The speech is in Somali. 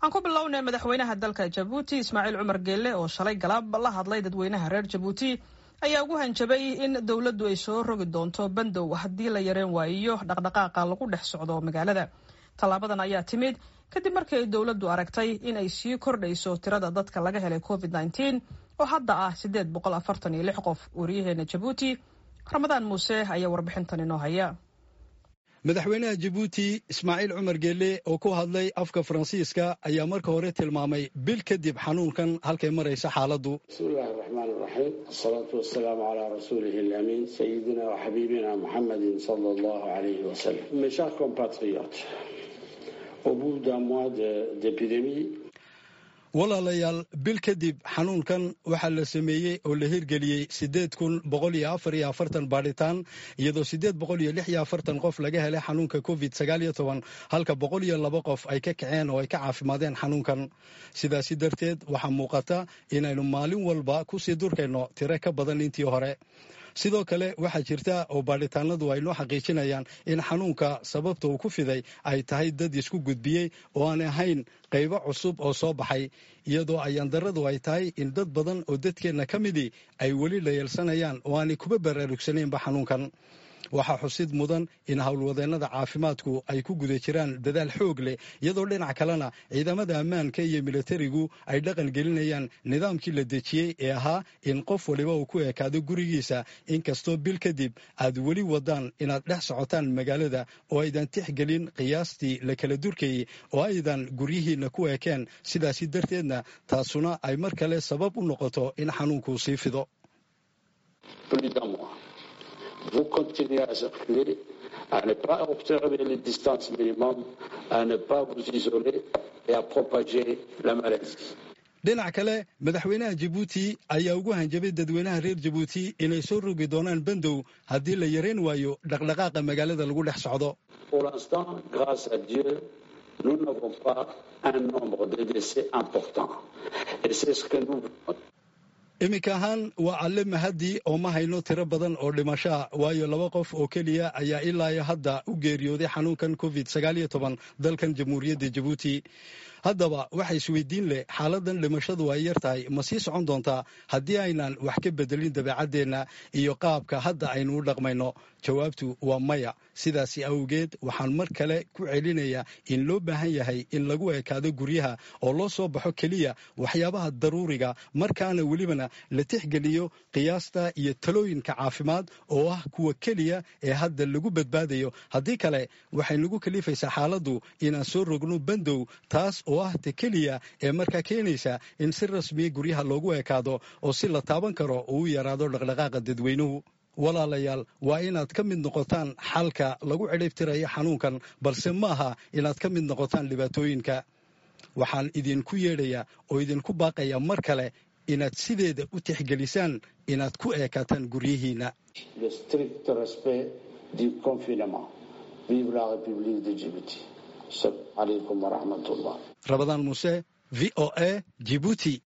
aan ku bilownay madaxweynaha dalka jabuuti ismaaciil cumar geelle oo shalay galaab la hadlay dadweynaha reer jabuuti ayaa ugu hanjabay in dowladdu ay soo rogi doonto bandow haddii la yareen waayiyo dhaqdhaqaaqa lagu dhex socdo magaalada tallaabadan ayaa timid kadib markii ay dowladdu aragtay in ay sii kordhayso tirada dadka laga helay covid nneteen oo hadda ah siddeed boqol afartan iyo lix qof wariyaheena jabuuti ramadaan muuse ayaa warbixintan inoo haya madaxweynaha jabuuti ismaaciil cumar geelle oo ku hadlay afka faransiiska ayaa marka hore tilmaamay bil kadib xanuunkan halkay maraysa xaaladdu bismillahi raxmaan raxiim asalaatu wasalaamu calaa rasuulihi alamiin sayidina wa xabiibina muxamedin sala allahu alayhi wasalam mes chers compatriotes au bout d'un mois d'épidémie walaalayaal bil kadib xanuunkan waxaa la sameeyey oo la hirgeliyey siddeed kun boqol iyo afar iyo afartan baadhitaan iyadoo siddeed boqol iyo lix iyo afartan qof laga helay xanuunka covid sagaal iyo toban halka boqol iyo laba qof ay ka kaceen oo ay ka caafimaadeen xanuunkan sidaasi darteed waxaa muuqata inaynu maalin walba kusii durkayno tiro ka badan intii hore sidoo kale waxaa jirta oo baadhitaanadu ay noo xaqiijinayaan in xanuunka sababta uu ku fiday ay tahay dad isku gudbiyey oo aan ahayn qaybo cusub oo soo baxay iyadoo ayaandaradu ay tahay in dad badan oo dadkeenna ka midii ay weli la yeelsanayaan oo aanay kuba baraarugsanaynba xanuunkan waxaa xusid mudan in howlwadeennada caafimaadku ay ku guda jiraan dadaal xoog leh iyadoo dhinac kalena ciidamada ammaanka iyo militarigu ay dhaqan gelinayaan nidaamkii la dejiyey ee ahaa in qof waliba uu ku ekaado gurigiisa inkastoo bil kadib aad weli wadaan inaad dhex socotaan magaalada oo aydan tixgelin qiyaastii la kala durkayey oo aydan guryihiinna ku ekeen sidaasi darteedna taasuna ay mar kale sabab u noqoto in xanuunku sii fido vous continuez à circuler, à ne pas observer les distances minimum, à ne pas vous isoler et à propager la maladie. dhinac kale madaxweynaha jabuuti ayaa ugu hanjabay dadweynaha reer jabuuti inay soo rogi doonaan bandow haddii la yareen waayo dhaqdhaqaaqa magaalada lagu dhex socdo Pour l'instant, grâce à Dieu, nous n'avons pas un nombre de décès important. Et c'est ce que nous iminka ahaan waa alle mahadii oo ma hayno tiro badan oo dhimashaa waayo laba qof oo keliya ayaa ilaa hadda u geeriyooday xanuunkan covid sagaal iyo toban dalkan jamhuuriyadda jabuuti haddaba waxa isweydiin leh xaaladan dhimashadu ay yar tahay ma sii socon doontaa haddii aynan wax ka bedelin dabeecaddeenna iyo qaabka hadda aynu u dhaqmayno jawaabtu waa maya sidaasi awgeed waxaan mar kale ku celinayaa in loo baahan yahay in lagu ekaado guryaha oo loo soo baxo keliya waxyaabaha daruuriga markaana welibana la tixgeliyo qiyaasta iyo talooyinka caafimaad oo ah kuwa keliya ee hadda lagu badbaadayo haddii kale waxay nagu kalifaysaa xaaladdu inaan soo rogno bandow taas oo ah ta keliya ee markaa keenaysa in si rasmiya guryaha loogu ekaado oo si la taaban karo oo u yaraado dhaqdhaqaaqa dadweynuhu walaalayaal waa inaad ka mid noqotaan xalka lagu cidhibtirayo xanuunkan balse ma aha inaad ka mid noqotaan dhibaatooyinka waxaan idinku yeedhayaa oo idinku baaqayaa mar kale inaad sideeda u tixgelisaan inaad ku eekaataan guryihiinna le strict respect du confinement. Vive la République de Djibouti. Assalamu alaikum wa rahmatullah. rabadaan muuse v o a jibuuti